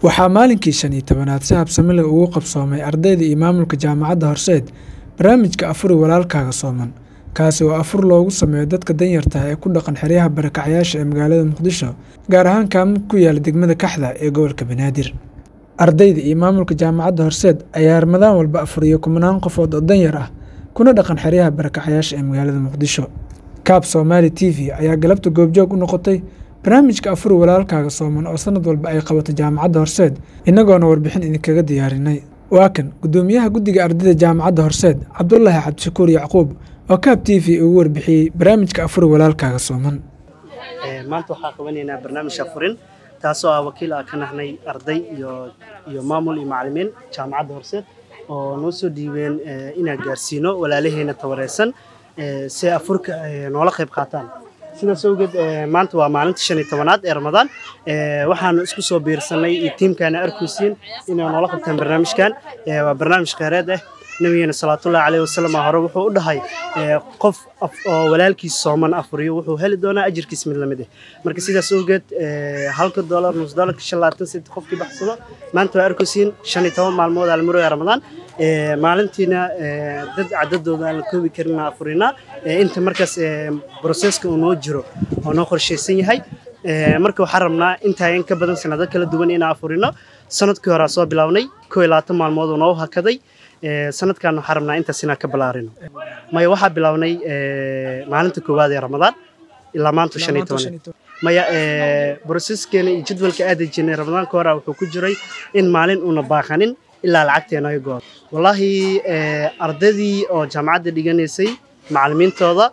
waxaa maalinkii shan iyo tobanaad si habsami leh ugu qabsoomay ardayda iyo maamulka jaamacadda horseed barnaamijka afuri walaalkaaga sooman kaasi oo afur loogu sameeyo dadka danyarta ah ee ku dhaqan xeryaha barakacyaasha ee magaalada muqdisho gaar ahaan kaamid ku yaala degmada kaxda ee gobolka banaadir ardayda iyo maamulka jaamacadda horseed ayaa ramadaan walba afuriyo kumanaan qofood oo danyar ah kuna dhaqan xeryaha barakacyaasha ee magaalada muqdisho kaab soomaali t v ayaa galabta goobjoog u noqotay barnaamijka afuri walaalkaaga sooman oo sanad walba ay qabato jaamacadda horseed innagoona warbixin idinkaga diyaarinay waa kan guddoomiyaha guddiga ardayda jaamacadda horseed cabdulaahi cabdishakuur yacquub oo kaab t v ugu warbixiyey barnaamijka afuri walaalkaaga sooman maanta waxaa qabanaynaa barnaamij afurin taasoo ah wakiil ah ka nahnay arday iyo iyo maamul iyo macalimiin jaamacadda horseed oo noo soo dhiibeen inaan gaarsiino walaalaheena tabareysan si afurka noola qayb qaataan sidaas awgeed maanta waa maalinta shan iyo tobanaad ee ramadaan waxaanu isku soo biirsanay iyo tiimkaana arkaysiin inay noola qabtaan barnaamijkan waa barnaamij kheyreed ah nabigeena salawaatullahi caleyhi wasalam hore wuxuu u dhahay qof oo walaalkiis sooman afuriyo wuxuu heli doonaa ajirkiis mid lamid ah marka sidaas awgeed halka doolar nus doolarka shan labaatan senti qofkii baxsado maanta waa arkaysiin shan iyo toban maalmood almarooya ramadaan maalintiina dad cadadooda aan la koobi karin afurinaa inta markaas broseska uu noo jiro oo noo qorshaysan yahay marka waxaan rabnaa intaa in ka badan sanado kala duwan inaan afurino sanadkii hore soo bilaabnay koo iyo labaatan maalmood oo noo hakaday sanadkan waxaan rabnaa intaas inaan ka balaarino maya waxaa bilaabnay maalinta koowaad ee ramadaan ilaa maanta shan iyo toban maya broseskeena iyo jadwalka aada jirnay ramadaanka hore wuxuu ku jiray in maalin uuna baaqanin ilaa lacagteena ay goor wallaahi ardaydii oo jaamacadda dhiganaysay macalimiintooda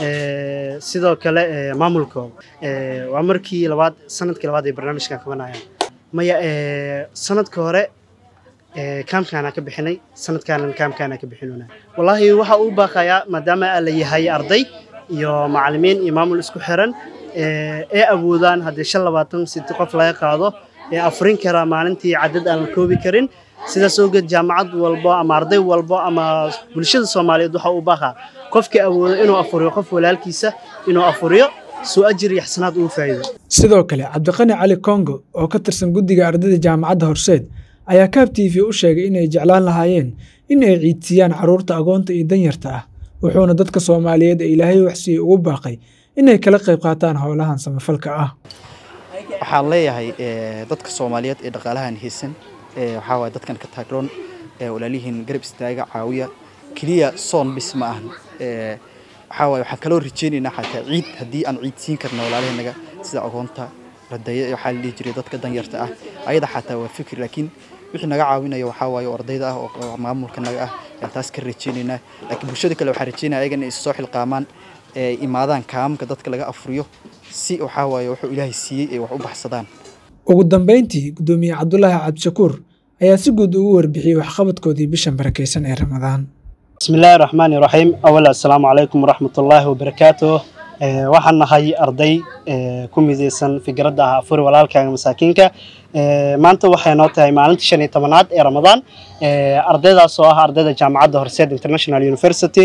sidoo kale maamulkooda waa markii labaad sanadkii labaad ay barnaamijkan qabanayaan maya sanadka hore kaamkaana ka bixinay sanadkaanan kaamkaana ka bixinuna wallaahi waxa uu baaqayaa maadaama la yahay arday iyo macalimiin iyo maamul isku xiran ee awoodaan haddii shan labaatan siti qof laga qaado ee afurin karaa maalintii cadad aan la koobi karin sidaas awgeed jaamacad walbo ama arday walbo ama bulshada soomaaliyeed waxa uu baaqaa qofkii awoodo inuu afuriyo qof walaalkiisa inuu afuriyo suu ajir iyo xasanaad ugu faa'iido sidoo kale cabdiqani cali kongo oo ka tirsan guddiga ardayda jaamacadda horseed ayaa kaab t v u sheegay inay jeclaan lahaayeen in ay ciidsiiyaan carruurta agoonta iyo danyarta ah wuxuuna dadka soomaaliyeed ee ilaahay waxsiiyey ugu baaqay inay kala qayb qaataan howlahan samafalka ah waxaan leeyahay dadka soomaaliyeed ee dhaqaalahan haysan waxaa waay dadkan ka taagroon walaalihiin garab istaaga caawiya keliya soon bis ma ahan waxaa waay waxaan kaloo rajeynaynaa xataa ciid haddii aan ciid siin karna walaalaheennaga sida agoonta radaya waxaa la dhihi jiray dadka danyarta ah ayada xataa waa fikir laakiin wixii naga caawinaya waxaa waaye oo ardayda ah oo maamulka naga ah ayaan taas ka rajeynaynaa laakiin bulshada kale waxaan rajeynaya ayaga inay issoo xilqaamaan ee imaadaan kaamamka dadka laga afuriyo si waxaa waaye wuxuu ilaahay siiyey ay wax u baxsadaan ugu dambeyntii guddoomiye cabdulaahi cabdishakuur ayaa si guud ugu warbixiyey waxqabadkoodii bishan barakaysan ee ramadaan بسم الله الرحمن الرحيم أولا السلام عليكم ورحمة الله وبركاته waxaan nahay arday ku midaysan fikradda ah afuri walaalkaaga masaakiinka maanta waxay noo tahay maalinta shan iyo tobanaad ee ramadaan ardaydaas oo ah ardayda jaamacadda horseed international university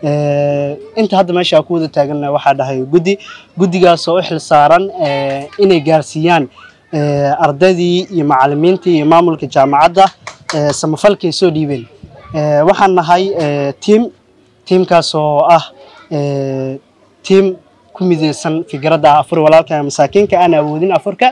inta hadda meesha ku wada taaganna waxaa dhahay guddi guddigaas oo u xil saaran inay gaarsiiyaan ardaydii iyo macalimiintii iyo maamulka jaamacadda samafalkay soo dhiibeen waxaan nahay tiim tiimkaas oo ah tiim ku midaysan fikradda afur walaalka masaakiinka aan awoodin afurka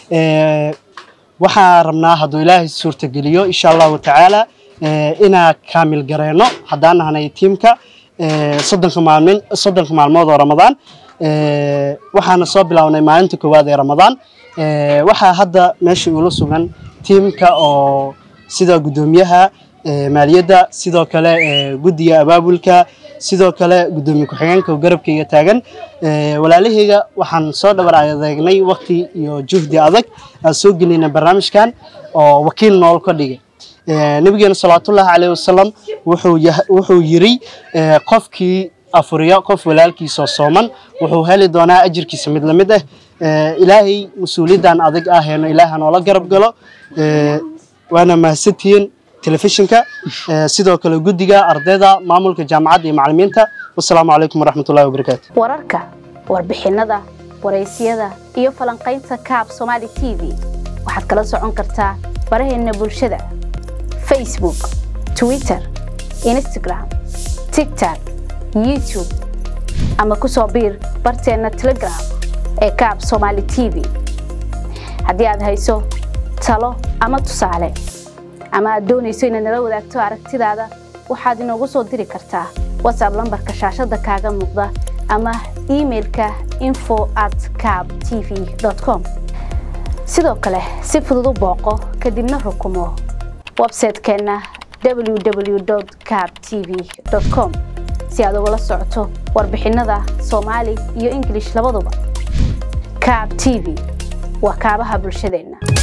waxaan rabnaa hadduu ilaahay suurtageliyo insha allahu tacaala inaa kaamil gareyno haddaan nahnay tiimka soddonka maalmin soddonka maalmood oo ramadaan waxaana soo bilownay maalinta koowaad ee ramadaan waxaa hadda meesha ula sugan tiimka oo sida guddoomiyaha maaliyadda sidoo kale guddiga abaabulka sidoo kale guddoomiye ku-xigeenka oo garabkayga taagan walaalahayga waxaan soo dhabar adeegnay waqti iyo juhdi adag aan soo gelinay barnaamijkan oo wakiil nool ka dhigay nabigeena salawaatullaahi caleyhi wasalam wuxuu yiri qofkii afuriya qof walaalkiisoo sooman wuxuu heli doonaa ajirkiisa mid lamid ah ilaahay mas-uuliyaddan adag aheeno ilaaha noola garab galo waana mahadsantihiin telefishinka sidoo kale guddiga ardayda maamulka jaamacadda iyo macalimiinta wasalaamu calaykum waraxmatullahi wabarakaatu wararka warbixinada waraysyada iyo falanqaynta kaab somaali t v waxaad kala socon kartaa baraheenna bulshada facebook twitter instagram tigtok youtube ama ku soo biir barteenna telegram ee kaab somaali t v haddii aad hayso talo ama tusaale ama aad doonayso inaad nala wadaagto aragtidaada waxaad inoogu soo diri kartaa whatsapp lambarka shaashadda kaaga muuqda ama imailka info at cab t v com sidoo kale si fudud u booqo kadibna rukumo websaytekeenna www cab t v com si aad ugala socoto warbixinnada soomaali iyo ingilish labaduba cab t v waa kaabaha bulshadeenna